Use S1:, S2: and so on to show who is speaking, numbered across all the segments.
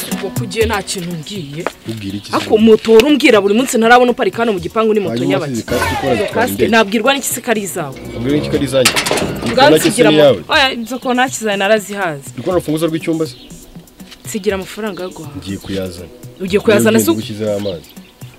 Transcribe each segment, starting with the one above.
S1: ntabwo kugiye nta kintu mbwiye
S2: Ubwira iki se?
S1: ariko moto wari umbwira buri munsi ntarabona uparika hano mu gipangu ni moto
S2: Hanyuma
S1: nyabaki
S2: wasize kasike ukora
S1: Izo
S2: zitwara
S1: kasike
S2: indege.
S1: nabwirwa n'iki se ko ari izawe
S2: Ubwira iki ko ari izanjye. Iyi kona cyo si
S1: bwansigira
S2: n'iyawe.
S1: inzu ko ntakizaye narazihaze
S2: Uri kubona urufunguzo rw'icyumba se?
S1: nsigira amafaranga yo guhaha
S2: Ngiye kuyazana.
S1: ugiye kuyazana
S2: Rero
S1: se
S2: ugenda ushyizeho amazi.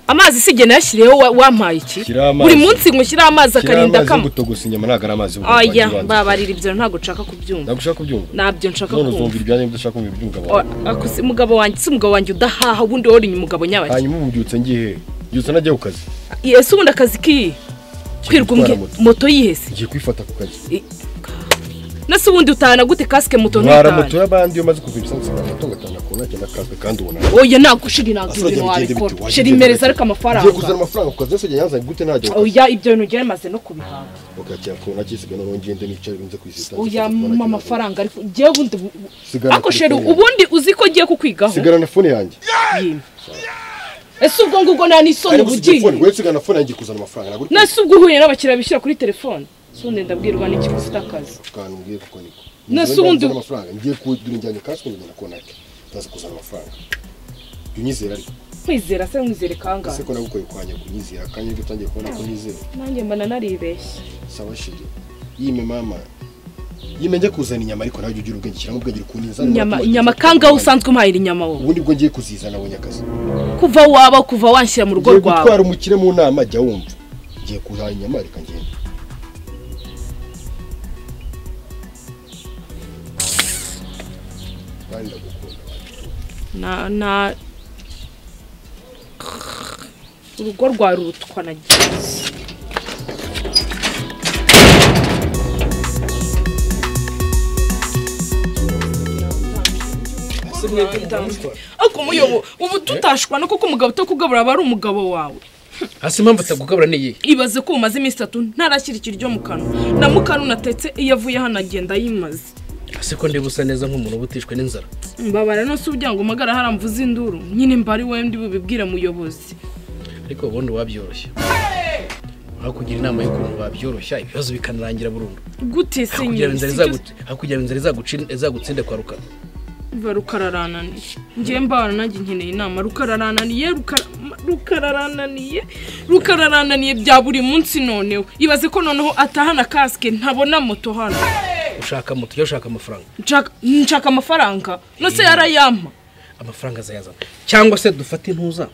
S1: amazi sigira nayashyiriyeho wa- wampaye iki
S2: Shyiraho amazi.
S1: buri munsi ngushyiraho amazi
S2: Kiriya
S1: akarinda
S2: amazi yo
S1: kama
S2: gutogosa inyama ntabwo ari amazi yo guhaha
S1: oya
S2: ibanze.
S1: mbabarira ibyo ntabwo nshaka kubyumva
S2: Ntabwo ushaka kubyumva.
S1: ntabyo nshaka
S2: None
S1: kumva
S2: uzumva ibyanjye ibyo udashaka kumva iby'umugabo wawe.
S1: Oya, ako si umugabo wanjye si umugabo wanjye udahaha ubundi wari umugabo nyabaki
S2: Hanyuma ubu mbyutse ngiye hehe? Mbyutse najya ku kazi.
S1: ese ubundi akazi kiyi kwirwa
S2: gutwara
S1: umbwi-
S2: moto.
S1: moto yihese
S2: Ngiye kwifata ku kazi.
S1: nese ubundi utahana gute kasike moto
S2: Ntwara moto
S1: ntutahane
S2: y'abandi iyo umaze kugura isansi moto gatanga ku nake nakazwe kandi ubona.
S1: oya ntabwo shiri ntabwo
S2: Asura
S1: ibintu
S2: agenda bigenda
S1: wabikora
S2: bite?
S1: shiri
S2: Wagenda
S1: mpereza
S2: bite?
S1: ariko
S2: Ngiye kuzana
S1: amafaranga
S2: amafaranga ku kazi yose ujya yanzanye gute ntajya ku kazi.
S1: oya ibyo bintu byari bimaze no kubihanga
S2: Ukakira ku nake isigaye noneho ngende nicare nze kwisita.
S1: oya mpa amafaranga ariko ngewe ubundi bu- bu-
S2: Sigara
S1: ariko sheri
S2: telefone.
S1: ubundi uzi ko ngiye kukwigaho
S2: Sigara na fone yanjye.
S1: yimwe ese ubwo ngubwo nta n'isoni
S2: Ariko
S1: uba
S2: si telefone,
S1: ugiye
S2: uretse ugana fone yanjye kuzana amafaranga ntabwo uri
S1: nese ubwo uhuye n'abakiriya bishyira kuri telefone se ubundi ndabwirwa n'iki ufite akazi
S2: akantu ngiye kuko niko
S1: Nase
S2: Ngiye
S1: ubundi-
S2: kuzana amafaranga ngiye kugura injyanye kasike ngenda konake ndaza kuzana amafaranga jya unyizera ariko
S1: nkwizera se nkwizere
S2: ese
S1: kangahe
S2: ko nagukoye kwanya kunyizera kandi nibwo utangiye kubona ko nyizera
S1: nanjye mbona naribeshye
S2: saba shiri yime mama yime njya kuzana inyama ariko nawe jya ugira ubwenge shyiramo ubwenge kunizana
S1: inyama inyama kangahe usanzwe umpahira inyama wowe
S2: ubundi bwo ngiye kuzizana abonye akazi
S1: kuva waba kuva wanshyira mu rugo
S2: ngiye
S1: rwawe
S2: gutwara umukire mu nama jya wumva ngiye kuhaha inyama reka ngende kandi
S1: na
S2: ndagukunda
S1: na urugo rwawe rurutwa na gereza ariko umuyobo ubu tutashwana kuko umugabo utakugabura aba ari umugabo wawe
S3: hasi impamvu atagukabura ni iyihe
S1: ibaze ko umaze iminsi itatu ntarashyira ikiryo mu kanwa na mukanu natetse iyo avuye hano agenda yimaze
S3: hasi ko ndiba usa neza nk'umuntu uba utishwe n'inzara
S1: mbabara nose uburyo ngo umagara haramvuza induru nyine mba ari wowe ndi bubibwire muyobozi
S3: ariko ubundi wabyoroshya hakugira inama y'ukuntu wabyoroshya ibibazo bikanarangira burundu
S1: gute se
S3: hakugira
S1: nyine
S3: ngo inzara
S1: si cyo-
S3: izagu- hakugira ngo inzara izaguci- izagutsinde kwa rukara
S1: biba rukararananiye ngewe mbabara nanjye nkeneye inama rukararananiye rukara- rukararananiye rukararananiye bya buri munsi noneho ibaze ko noneho atahana kasike ntabona moto hano
S3: ushaka moto ujya ushaka amafaranga
S1: Nshaka- nshaka amafaranga nose yarayampa
S3: amafaranga azayazana cyangwa se dufate intuza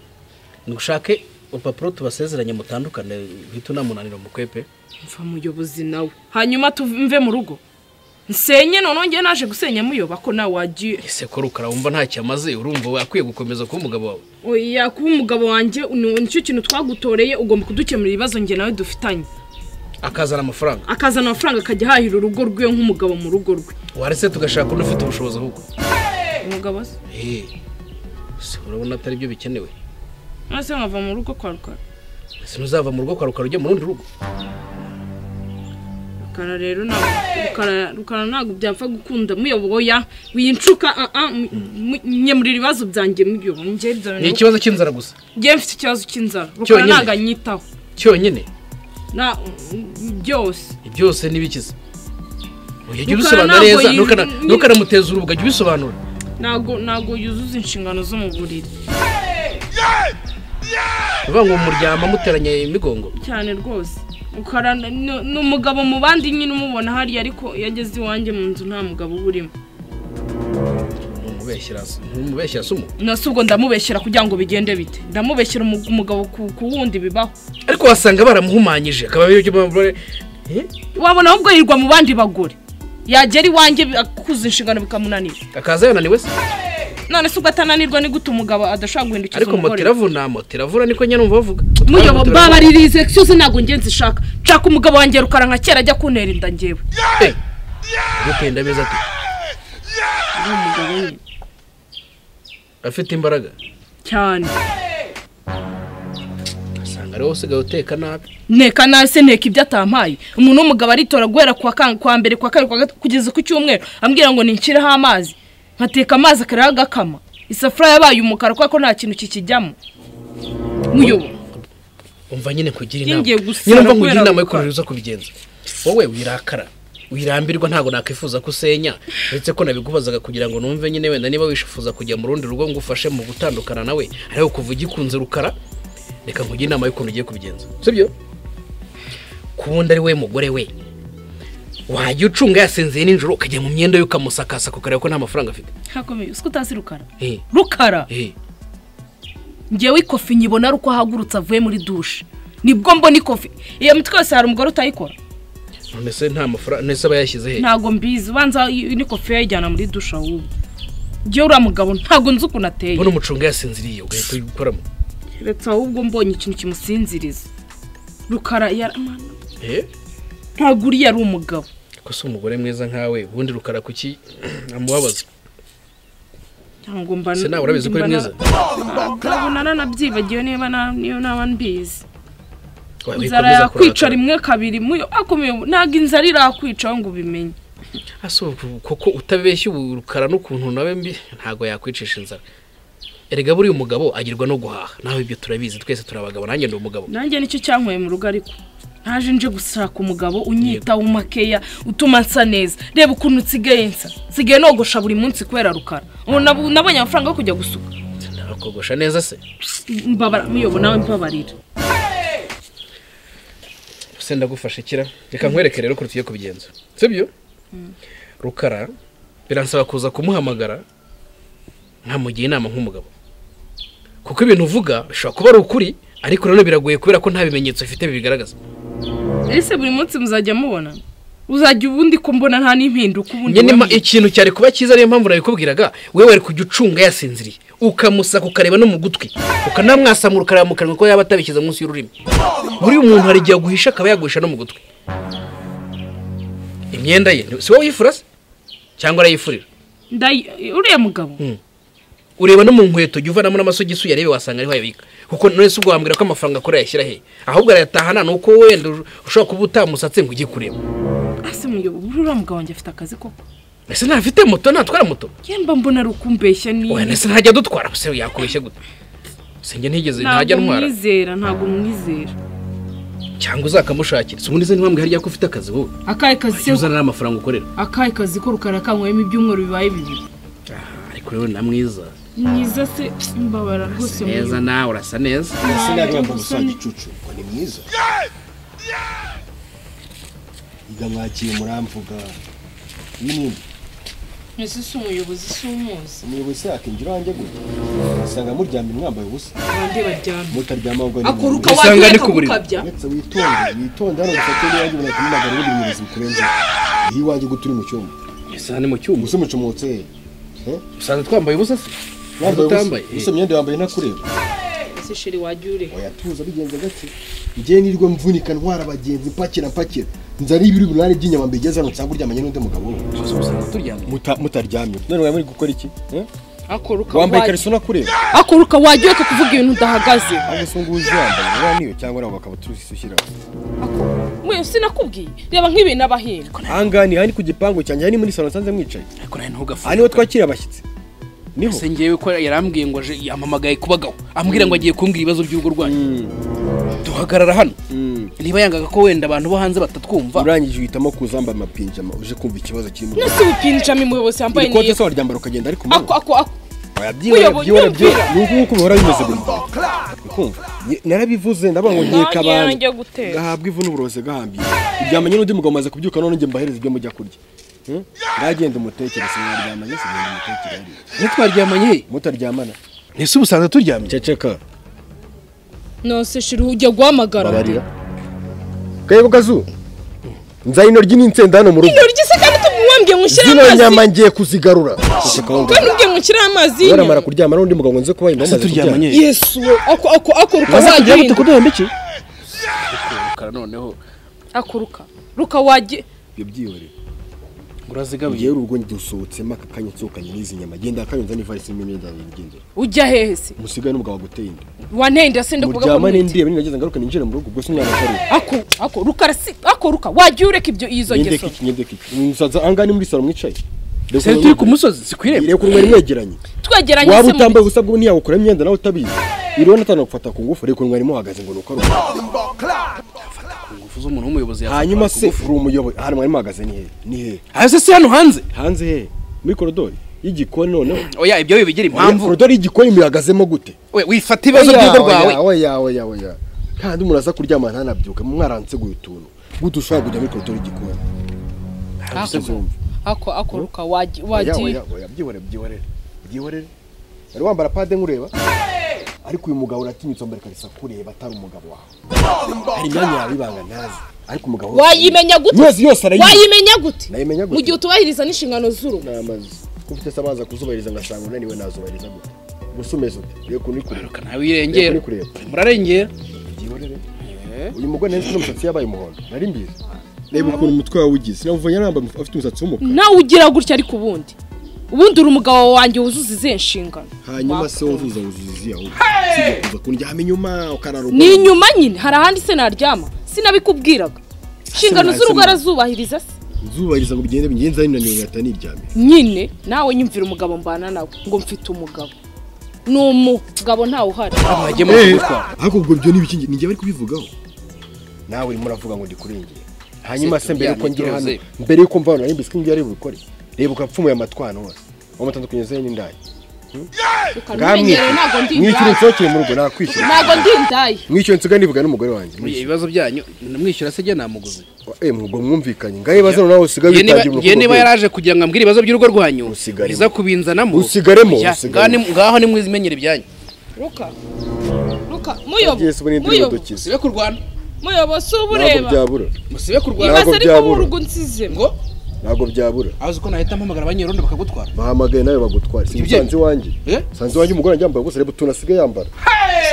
S3: dushake urupapuro tubasezeranye mutandukane uhita unamunanira mukwepe
S1: mva muyobozi nawe hanyuma tumve mu rugo nsenye noneho ngewe naje gusenya muyoba ko nawe wagiye
S3: ese ko rukara wumva ntacyo amaze urumva we akwiye gukomeza kuba umugabo wawe
S1: oya kuba umugabo wanjye ni- nicyo kintu twagutoreye ugomba kudukemurira ibibazo njye nawe dufitanye
S3: akazana amafaranga
S1: akazana amafaranga akajya ahahira urugo rwiwe nk'umugabo mu rugo rwe
S3: waretse tugashaka undi ufite ubushobozi ahubwo
S1: umugabo se
S3: Eh, se urabona atari byo bikenewe
S1: nase nkava mu rugo kwa rukara
S3: ese ntuzava mu rugo kwa rukara ujya mu rundi rugo
S1: rukara rero ntabwo rukara rukara ntabwo byapfa gukunda muyoboya wincuka ah, ah, mu- mu- nyemurira ibibazo byanjye muyobo njye ibyo
S3: ni
S1: bintu-
S3: ikibazo cy'inzara gusa
S1: njye mfite ikibazo cy'inzara rukara
S3: Cyonyine.
S1: ntabwo anyitaho
S3: cyonyine
S1: na byose
S3: byose n'ibikiza Oya,
S1: Rukara
S3: jya ubisobanura
S1: ntabwo
S3: neza
S1: yi-
S3: ntukana-
S1: ni-
S3: ntukanamuteza urubuga jya ubisobanura
S1: ntabwo ntabwo yuzuza inshingano zo mu buriri
S3: bivuga ngo muryama muteranye imigongo
S1: cyane rwose rukara ni ni umugabo mu bandi nyine umubona hariya ariko yageze iwanjye mu nzu nta mugabo uba urimo
S3: ntumubeshyira ntumubeshyira sumu
S1: nasi ubwo ndamubeshyera kugira ngo bigende bite ndamubeshyera umu- umugabo ku ku wundi bibaho
S3: ariko wasanga baramuhumanyije akaba ari byo bagore Eh,
S1: wabona ahubwo yirirwa mu bandi bagore yagera iwanjye bi- akuzuza inshingano bikamunanira
S3: akaza yananiwe se
S1: none se ubwo atananirwa ni gute umugabo adashobora guhindukiza
S3: ariko moto
S1: umugore
S3: iravuna moto iravuna niko nyine numva bavuga
S1: muyobo
S3: Moto iravuna.
S1: mbabaririze cyose ntabwo ngenzi ishaka nshaka umugabo wanjye rukara nka kera ajya kuntera inda ngewe
S3: Eh, gutenda beza ati
S1: ari umugabo nyine
S3: afite imbaraga
S1: cyane
S3: asanga ariwe usigaye uteka nabi
S1: nteka nawe se nteka ibyo atampaye umuntu w'umugabo aritora guhera ku wa kan- ku wa mbere ku wa kabiri ku wa gatatu kugeza ku cyumweru ambwira ngo ninshyireho amazi nkateka amazi akarara agakama isafuriya yabaye umukara kubera ko nta kintu kikijyamo muyobo
S3: umva nyine kugira inama
S1: Ngiye gusara
S3: nyine umva
S1: kubera
S3: kugira inama yo
S1: gukora.
S3: kurira uza kubigenza wowe wirakara wirambirwa ntabwo nakwifuza ko usenya uretse ko nabigubazaga kugira ngo numve nyine wenda niba wishifuza kujya mu rundi rugo ngo ufashe mu gutandukana nawe ariko kuva ugikunze rukara reka nkujye inama y'ukuntu ugiye kubigenza sibyo kubundi ari we mugore we wajya ucunga yasinziye nijoro ukajya mu myenda ye ukamusakasa ukareba ko nta mafaranga afite
S1: hakomeye uzi ko utazi rukara
S3: Eh,
S1: rukara
S3: eh.
S1: ngewe ikofi nyibona ari uko ahagurutse avuye muri dushe nibwo mbona ikofi iyo mitwe yose hari umugore utayikora
S3: none se nta mafaranga none se aba yashyize he
S1: ntabwo mbizi ubanza i- n'ikofi yayijyana muri dushe ahubwo ngewe uriya mugabo ntabwo nzi ukuntu ateye
S3: mbona umucunga yasinziriye ugahita ukoramo
S1: keretse ahubwo mbonye ikintu kimusinziriza rukara yara- Mana,
S3: Eh?
S1: ntabwo uriya ari umugabo
S3: ko si umugore mwiza nkawe ubundi rukara kuki amubabaza
S1: cyangwa mba
S3: se nawe urabizi ko ari
S1: mba na-
S3: mwiza
S1: nkabona nanabyibagiwe niba na- niyo naba mbizi
S3: Waba wiko
S1: inzara
S3: mwiza
S1: yakwica
S3: kurakara.
S1: rimwe kabiri muyo akomeye ntabwo inzara irakwicaho ngo ubimenye
S3: ase ubu koko utabeshya ubu rukara n'ukuntu nawe mbi ntabwo yakwicisha inzara erega buriya umugabo agirwa no guhaha nawe ibyo turabizi twese turi abagabo nanjye ndi umugabo
S1: nanjye nicyo cyanyweye mu rugo ariko naje nje gushaka umugabo unyitaho makeya utuma nsa neza reba ukuntu nsigaye nsa nsigaye nogosha buri munsi kubera rukara ubu nabu- nabonye amafaranga yo kujya gusuka
S3: ndabakogosha neza se
S1: mbabara muyobo nawe mbabarira
S3: se ndagufasha kira reka nkwereke rero ko tugiye kubigenza sibyo rukara biransaba kuza kumuhamagara nkamugira inama nk'umugabo kuko ibintu uvuga bishobora kuba ari ukuri ariko nanone biragoye kubera ko nta bimenyetso bifite bibigaragaza
S1: ese buri munsi muzajya mubona uzajya ubundi ko mbona nta n'impinduka ubundi
S3: nyine ma-
S1: wemeye.
S3: ikintu cyari kuba cyiza niyo mpamvu nabikubwiraga we wari kujya ucunga yasinziriye ukamusaka ukareba no mu gutwi ukanamwasamura ukareba mu kanwa ko yaba atabishyize munsi y'ururimi buriya umuntu hari igihe aguhisha akaba yaguhisha no mu gutwi imyenda ye ni- si wowe uyifura se cyangwa arayifurira
S1: Ndayi- uriya mugabo
S3: ureba no mu nkweto jya uvanamo n'amasogisi uyarebe wasanga ariho ayabika kuko none se ubwo wambwira ko amafaranga akora yayashyira he ahubwo arayatahana ni uko wenda ushobora kuba utamusatse ngo ujye kureba
S1: ese muyobo buriya uriya mugabo wanjye afite akazi koko
S3: ese ntafite moto ntatwara moto
S1: yemba mbona ari ukumbeshya ni
S3: wenda se ntajya adutwara se yakubeshye gute sinjye ntigeze ntajya
S1: ntabwo
S3: ntwara
S1: mwizera ntabwo mwizera
S3: cyangwa uzakamushakira si ubundi se ntibambwe harya ko ufite akazi wowe
S1: akahe kazi
S3: ujya
S1: se
S3: uzana n'amafaranga ukorera
S1: akahe kazi ko rukara kanyweyemo ibyumweru bibaye bibiri
S3: ariko rero na mwiza
S1: mwiza se mbabara rwose
S3: neza
S1: muyobo
S3: nawe urasa neza
S2: ese nawe wambaye
S1: gusa
S2: ubusange icucu ngo ni mwiza yiga mwakiye muramvuga n'ibindi
S1: ese si umuyobozi si umuzi
S2: umuyobozi yakinjira wanjye gutya ugasanga muryamye mwambaye ubusa
S1: bande baryamye
S2: mutaryama ahubwo ni
S1: akuruka
S2: mubiri.
S3: Usanga
S1: wajya
S3: ni ku buriri.
S1: akagukabya
S2: uretse witonde witonde hano gufate n'iwanjye ubona kumunagara ubundi buyobozi bukurenze iyo iwanjye gute uri mu cyumba
S3: isa ni mu cyuma
S2: ubusa mucomotse eh?
S3: usanzwe twambaye ubusa se
S2: wambaye ubusa
S3: utambaye
S2: ubusa imyenda wambaye ntakureba
S1: ese sheri wajya ureba
S2: wayatuza bigenze gake njyewe nirwo mvunika ntwara abagenzi mpakira mpakira nzari ibiri umunani by'inyama mbigeze hano nsanga uryamanye n'undi mugabo
S3: gusa usanzwe turyamye
S2: Muta- mutaryamye none waba muri gukora iki eh?
S1: akuruka
S2: wambaye
S1: wajya
S2: ikariso unakureba
S1: akuruka wajya ureka kuvuga ibintu udahagaze
S2: ahubwo se ngubu uzambaye niba niyo cyangwa nawe bakabutura ushyiraho
S1: mwe sinakubwiye reba nk'ibintu abahirwa
S2: aha ngaha ni aha ni ku gipangu cyanjye aha ni muri salo nsanze mwicaye
S3: ariko nawe ntugafate
S2: aha niho twakira abashyitsi niho
S3: se ngewe ko yarambwiye ngo aje yampamagaye kubagaho ambwira ngo agiye kumbwira ibibazo by'urugo rwanyu duhagarara hano niba yangaga ko wenda abantu bo hanze batatwumva
S2: urangije uhitamo kuzamba amapinjama uje kumva ikibazo kirimo
S1: nose ubupinjama umuyobozi yambaye
S2: iri kote
S1: neza
S2: se waryambara ukagenda ariko
S1: ako ako ako
S2: wayabyiba
S1: Uyoboye
S2: wayabyiba
S1: umupira.
S2: ni uku nguku bihora bimeze buri gihe ukumva Ni- narabivuze ndavuga ngo nkeka
S1: Nanjye
S2: abantu
S1: yanjye gutera.
S2: gahabwa ivu n'uburozi gahambiye uryamanye n'undi mugabo amaze kubyuka none njye mbahereza ibyo mujya kurya Hmm? ndagenda umutekereze mwaryamanye se ngenda umutekereze hariya.
S3: ntitwaryamanye
S2: mutaryamana
S3: ese ubusanzwe turyamye
S2: ceceka
S1: nose sheri ujya guhamagara
S2: babarira kayebo kazu nzayino ry'insenda hano mu rugo
S1: intoryi se kandi tumuwambye mushyire
S2: zino
S1: amazi
S2: nyama ngiye kuzigorora
S1: kandi ubwiye mushyire amazi
S2: waramara
S1: y'inyama
S2: kuryama n'undi mugabo ngo nze kuba inda
S3: Ese turyamanye
S1: yesu we ako ako akuruka wajya
S2: kugira
S1: ureba.
S2: kuduhemba iki
S3: rukara noneho
S1: akuruka ruka wajya
S2: ibyo byihorere
S3: urazigabiye
S2: ngewe urwo dusohotsemo aka kanya nsohokanye n'izi nyama genda akanyonza n'ivarisi n'imwe imyenda yanjye ngendera
S1: ujya hehe se
S2: umusigaye n'umugabo waguteye inda
S1: wantenda sinde kuvuga ko
S2: muryamane
S1: ntinda.
S2: ndiye nageze ngaruka ninjire mu rugo ubwo se umwana atari
S1: ako ako rukara si ako ruka wajya ureka ibyo izo
S2: ngendeke
S1: ngeso
S2: iki ngendeke iki musaza ahangaha ni muri salo mwicaye
S3: se turi ku musozi si ku irembo
S2: reka urwari mwegeranye
S1: twegeranye
S2: waba
S1: se mu
S2: utambaye ubusa bwo ntiyagukora imyenda nawe utabizi iriho natanu gufata ku ngufu reka urwari muhagaze ngo ni uko ari uko
S3: Fata ku ngufu atuze umuntu w'umuyobozi yafatwa
S2: hanyuma se
S3: kugufu.
S2: uri umuyobozi hano mwari muhagaze ni hehe ni hehe
S3: Ah, se si hano hanze
S2: hanze hehe muri korodori y'igikoni noneho
S3: oya ibyo bibigira
S2: Oya,
S3: impamvu
S2: korodori y'igikoni muyahagazemo gute
S3: we wifata ibibazo
S2: Oya,
S3: by'urugo
S2: oya,
S3: rwawe
S2: oya oya oya kandi umuntu aza kuryama ntanabyuke mwaranseguye utuntu gute ushobora kujya muri korodori y'igikoni Uzumva.
S1: ako akoroka
S2: Oya,
S1: wagiye
S2: oya, oya, byihorere byihorere byihorere wari wambara pade nkureba ariko uyu mugabo uratinyutse wambara ikarisa kureba atari umugabo wawe hari imyanya yawe ibanga ntazi ariko umugabo wose
S1: wayimenya gute
S2: yose yose arayizi
S1: wayimenya gute
S2: Nayimenya gute?
S1: mu gihe utubahiriza n'inshingano z'urugo
S2: namaze ko ufite se amazi akuzubahiriza ngasanga unaniwe nazubahiriza gute gusa umeze ute reka unikureba
S3: Ntawe wirengera
S2: Uri kureba.
S3: murarengera
S2: byihorere uyu mugore nari nzi n'umusatsi yabaye umuhondo nari mbizi reba ukuntu umutwe wawe ugize sinamuvanye namba afite umusatsi w'umukara
S1: nawe ugira gutya ariko ubundi ubundi uri umugabo wanjye wuzuza izihe nshingano
S2: hanyuma se wumva uzabuzuza izi yawe sijya kuza kundyama inyuma ukarara
S1: ni inyuma nyine hari ahandi se naryama sinabikubwiraga inshingano z'urugo arazubahiriza se
S2: nzubahiriza ngo bigende bigenze ari nanone ngahita niryamira
S1: nyine nawe nyumvira umugabo mbana nawe ngo mfite umugabo ni umugabo ntawe uhari
S3: bajye mu kugutwara
S2: ariko ubwo ibyo ni ibiki njye- ni njye bari kubivugaho nawe urimo uravuga ngo ndikurengere hanyuma se mbere
S3: turyame
S2: yuko ngira hano
S3: tuze.
S2: mbere yuko mva hano nari mbizi ko ibyo ari bukore reba ukapfumuye amatwana hose wamutandukanye ze n'indaya
S1: ukanumenyereye ntabwo ndi
S2: mwishyura
S1: indaya
S2: nsohokeye mu rugo nakwishyura
S1: ntabwo ndi indaya
S2: mwishyura nsigaye nivuga n'umugore wanjye mwishyura
S3: ibibazo byanyu mwishyura se njye namuguze
S2: eh mubwo mwumvikanye ngahe bazana nawe usigaye
S3: Ye niba-
S2: witangira
S3: ye niba
S2: urukundo
S3: yaraje kugira ngo ambwire ibibazo by'urugo rwanyu
S2: Usigaremo.
S3: iza kubinzanamo
S2: Usigaremo,
S3: Oya,
S2: usigaremo.
S3: ngaho ni- ngaho nimwimenyere ibyanyu
S1: ruka ruka
S2: Agiye se ubu ni
S1: muyobo
S2: indirimbo
S1: muyobo
S2: dukize
S3: musibe kurwana
S1: muyobo si uba
S2: ntabwo
S1: ureba
S2: byabura
S3: musibe kurwana
S2: Ntabwo
S1: yibaza ariko
S2: byabura.
S1: w'urugo nsizemo
S3: ngo
S2: ntabwo byabura
S3: azi ko nahita mpamagara abanyerondo bakagutwara
S2: bahamagaye nawe bagutwara
S3: Ibyo-
S2: sinsanze iwanjye
S3: Eh?
S2: sanze iwanjye umugore wanjye yambaye gusa reba utuntu asigaye yambara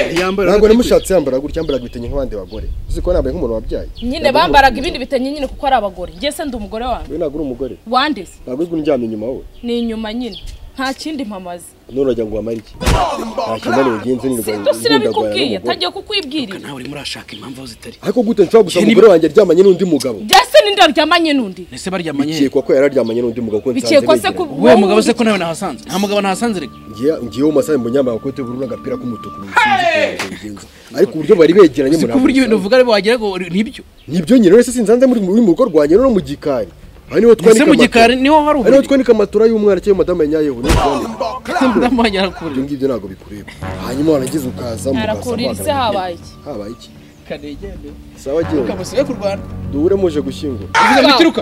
S3: ntiyambara
S2: ntabwo namushatse yambara gutya yambaraga ibitenge nk'abandi bagore uzi ko yambaye nk'umuntu wabyaye
S1: nyine bambaraga ibindi bitenge nyine kuko ari abagore ngiye se ndi umugore wanjye
S2: we ntabwo uri umugore
S1: wandeze
S2: ntabwo uri kuryama inyuma wowe
S1: ni inyuma nyine nta kindi mpamaze
S2: none uragira ngo wamare iki nta kinani bigenze
S1: sinto sinabikubwiye
S2: n'umugore
S1: tangiye kukwibwirira
S3: nawe urimo urashaka impamvu aho zitari
S2: ariko gute nshobora gusa
S3: Ye, ni-
S2: umugore wanjye aryamanye n'undi mugabo
S1: byase ninde waryamanye n'undi
S3: ese baryamanye he?
S2: bikekwa ko yari aryamanye n'undi mugabo kuko nsanze
S1: Bikekwa se
S2: begeranye.
S1: ku-
S3: wowe mugabo se ko nawe nahasanze nta mugabo nahasanze reka
S2: Ngiye- ngiyeho mu masaha mbonye yambaye agakote k'ubururu n'agapira k'umutuku sinzi ukuntu ibyo bigenze. ariko uburyo bari begeranye
S3: si
S2: umuntu
S3: ko uburyo ibintu
S2: ntabwo
S3: uvuga ariko wagira ngo nibyo
S2: bisa. nibyo nyine rero se sinzanze muri muri mu rugo rwanjye no mu gikari aha niho
S3: ese
S2: twanika
S3: mu
S2: amatora.
S3: gikari niho
S2: aha
S3: hari
S2: niho
S3: uburiri
S2: twanika amatora y'umwana cyangwa madamu ya nyayehu niho twanika.
S3: ndamwanya
S2: ibyo
S3: kure
S2: ngibyo ntabwo bikureba hanyuma warangiza ukaza
S1: arakurira ise habaye iki
S2: habaye iki
S3: kanegende
S2: sawa genda
S3: kamusibe kurwana
S2: duhure muje gushyingura
S3: uvuze ngo ituruka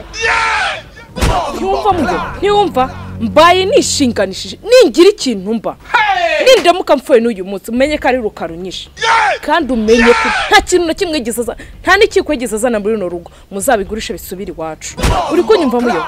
S1: ntiwumva mugabo ntiwumva mbaye nishinganishije ningira ikintu mba nindamuka mpfuye n'uyu munsi umenye ko ari rukarunyishe kandi umenye ko nta kintu na kimwe yigeze aza nta n'ikiko yigeze azana muri runo rugo muzabigurishe bisubire iwacu uri kunyumva muyo